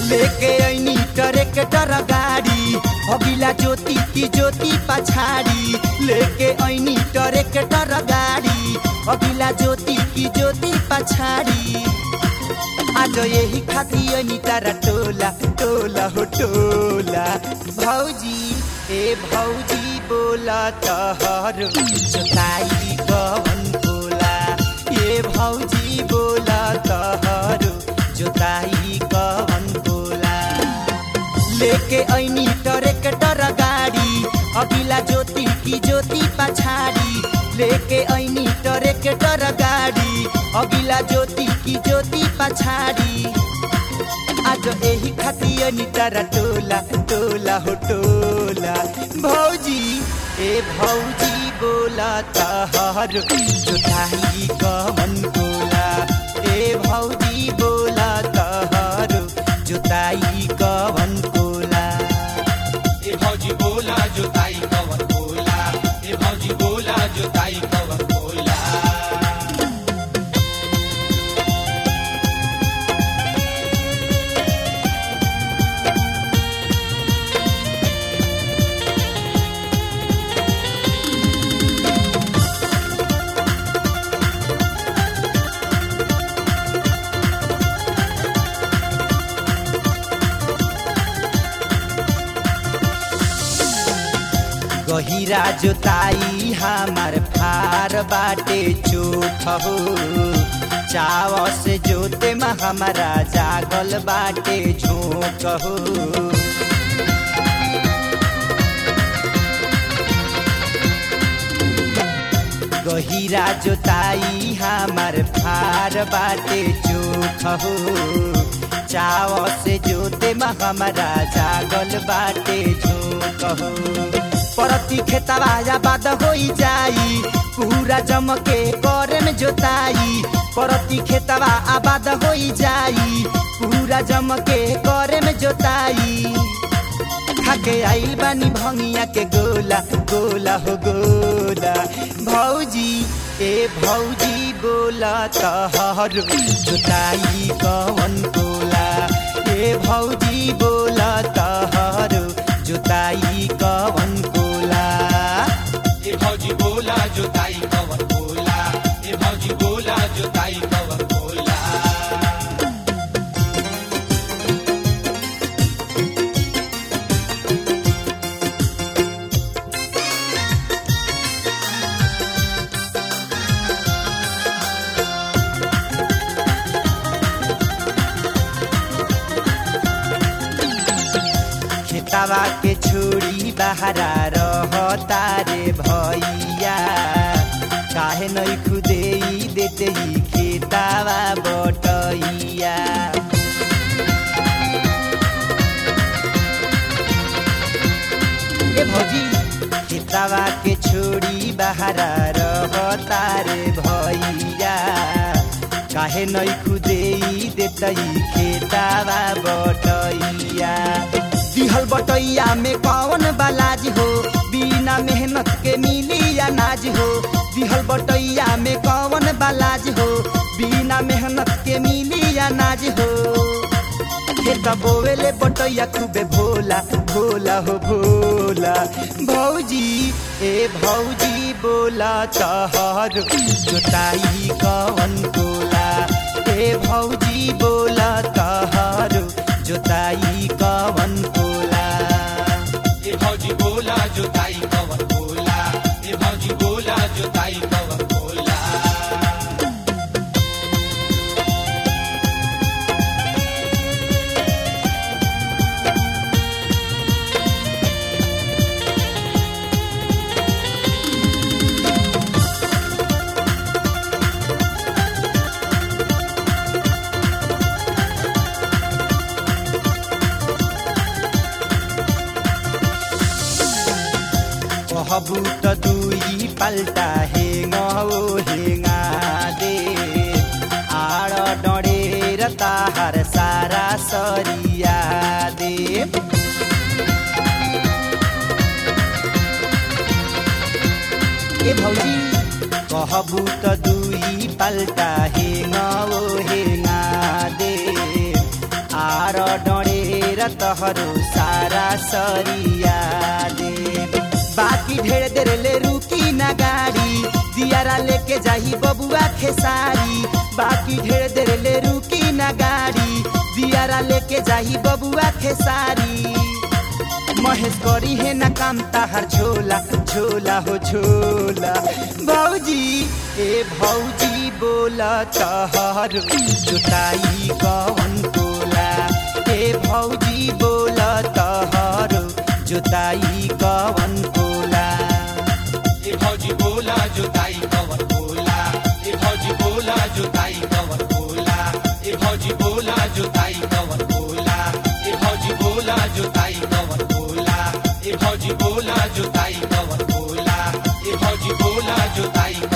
लेके ऐनी ट्रैक्टर गाड़ी अगिला ज्योति की ज्योति पछाड़ी लेके ऐनी ट्रैक्टर गाड़ी अगिला ज्योति की ज्योति पछाड़ी आज यही खाती ऐनी तारा टोला टोला हो टोला भौजी ए भौजी बोला तहर जोताई कवन बोला ए भौजी बोला तहर जोताई कवन बोला लेके ऐनी ट्रैक्टर गाड़ी अगिला ज्योति की ज्योति पछाड़ी लेके ऐनी ट्रैक्टर गाड़ी अगिला ज्योति की ज्योति पछाड़ी आज एही खाती ऐनी तारा टोला टोला हो टोला भौजी ए भौजी बोला तहर जोताई कवन बोला ए भौजी बोला तहर जोताई कवन बोला ए भौजी बोला जोताई कवन बोला ए भौजी बोला जोताई कवन बोला गहिरा जोताई हमार फार बाटे चोख हो चाव से जोते में हमारा जागल बाटे झोंक हो गहिरा जोताई हमार फार बाटे चोख हो चाव से जोते में हमारा जागल बाटे झोंक हो परती खेतवा आबाद होई जाई पूरा जमके करे में जोताई परती खेतवा आबाद होई जाई पूरा जमके करे में जोताई खाके आइल बानी भंगिया के गोला गोला हो गोला भौजी ए भौजी बोला तहर जोताई कवन गोला ए भौजी बोला तहर जोताई कवन गोला ए भौजी बोला जोताई कवन बोला ए भौजी बोला जोताई कवन बोला खेतवा के छोड़ी बहरा रहता रे भैया काहे नहीं खुदे देते ही खेतवा बटैया ए भौजी खेतवा के छोड़ी बहरा रहता रे भैया काहे नहीं खुदे देतई खेतवा बटैया दिहल बटैया में कौन बालाज हो बिना मेहनत के मिली अनाज हो दिहल बटैया में कौन बालाज हो बिना मेहनत के मिली अनाज हो खेत बोवेले बटैया खूबे भोला भोला हो भोला भौजी ए भौजी बोला तहर जोताई कवन बोला ए भौजी बोला तहर जोताई कवन बोला ए भौजी बोला जोताई कवन बोला ए भौजी बोला जोताई कवन बोला कहबू त दुई पल्टा हेङ ओ हेङा दे आड डढेर ताहार सारा सरिया दे ए भौजी कहबू त दुई पल्टा हेङ ओ हेङा दे आर डढेर बेरा तहरो सारा सरिया दे बाकी ढेर देर ले रुकी ना गाड़ी दियारा लेके जाही बबुआ खेसारी बाकी ढेर देर ले रुकी ना गाड़ी दियारा लेके जाही बबुआ खेसारी महेश करी है ना काम ताहर झोला झोला हो झोला भौजी ए भौजी बोला तहर जुताई कवन कोला ए भौजी बोला तहर जुताई कवन कोला ए भौजी बोला जोताई कवर बोला ए भौजी बोला जोताई कवर बोला ए भौजी बोला जोताई कवर बोला ए भौजी बोला जोताई कवर बोला ए भौजी बोला जोताई कवर बोला ए भौजी बोला जोताई